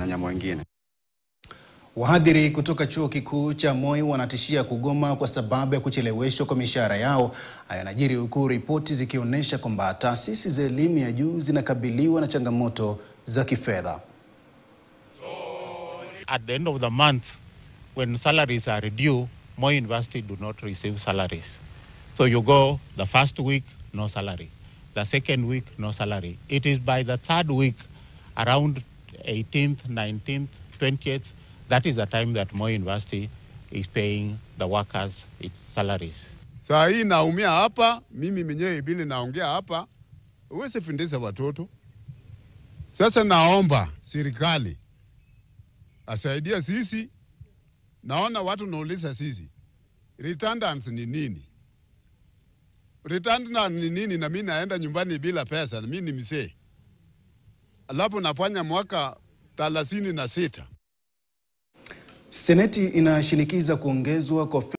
na nyama wengine. Wahadhiri kutoka chuo kikuu cha Moi wanatishia kugoma kwa sababu ya kucheleweshwa kwa mishahara yao. Haya yanajiri huku ripoti zikionyesha kwamba taasisi za elimu ya juu zinakabiliwa na changamoto za kifedha. at the end of the month, when salaries are due, Moi University do not receive salaries. So you go the first week, no salary. The second week, no salary. It is by the third week, around 18th, 19th, 20th, that is the time that Moi University is paying the workers its salaries. Saa hii naumia hapa, mimi mwenyewe bili naongea hapa, uweze fundisha watoto. Sasa naomba serikali asaidia sisi. Naona watu nauliza sisi redundance ni nini? Redundance ni nini? Na mimi naenda nyumbani bila pesa, na mimi ni mzee, alafu nafanya mwaka thelathini na sita. Seneti inashinikiza kuongezwa kwa